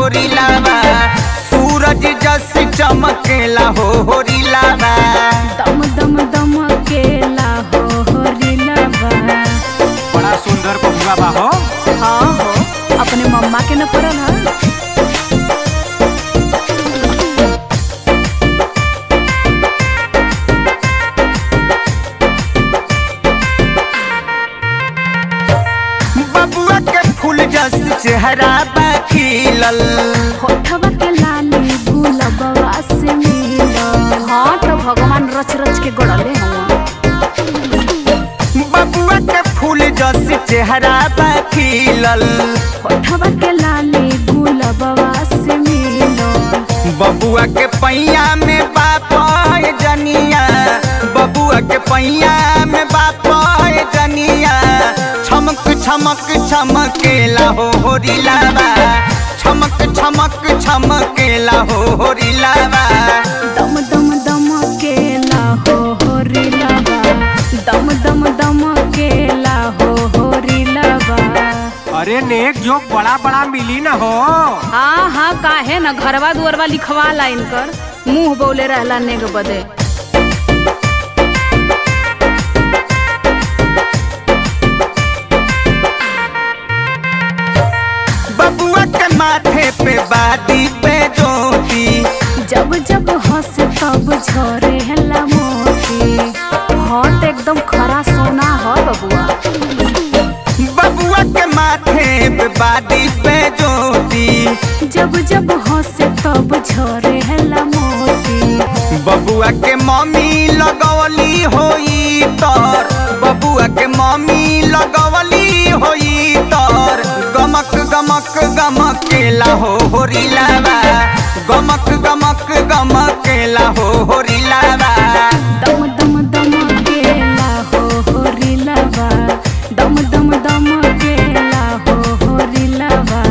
होरिलावा सूरज जस चमकेला हो होरिलावा दम दम दम केला हो हो रिलवा बड़ा सुंदर बबुआ बा हो हाँ हो अपने मम्मा के न पड़ल है बबुआ के फूल जस चेहरा बा खिलल होठवा के लाली गुलबवा से मिलल हाँ तो भगवान रच रच के गड़ले हवा बबुआ के फूल जस चेहरा बा खिलल होठवा के लाली गुलबवा से मिलल बबुआ के पैया में बाप जनिया बबुआ के पैया में बाप जनिया छमक छमक छमकेला हो होरिलावा छमक छमक छमकेला हो होरिलावा दम दम दम केला हो हो रिलवा दम दम दम केला हो हो रिलवा अरे नेक जोक बड़ा बड़ा मिली ना हो हाँ हाँ काहे न घरवा दुअरवा लिखवा ला इनकर मुंह बोले रहला नेग बदे बबुआ के माथे पे बादी पे ज्योति जब जब हंसे तब झरे हला मोती हाँ तो एकदम खरा सोना हो बबुआ बबुआ के माथे पे बादी पे ज्योति जब जब हंसे तब झरे हला मोती बबुआ के मम्मी लगवली होई तर बबुआ के मम्मी लगवली होई तर गमक गमक गमकेला हो होरिलावा गमक गमक गमकेला हो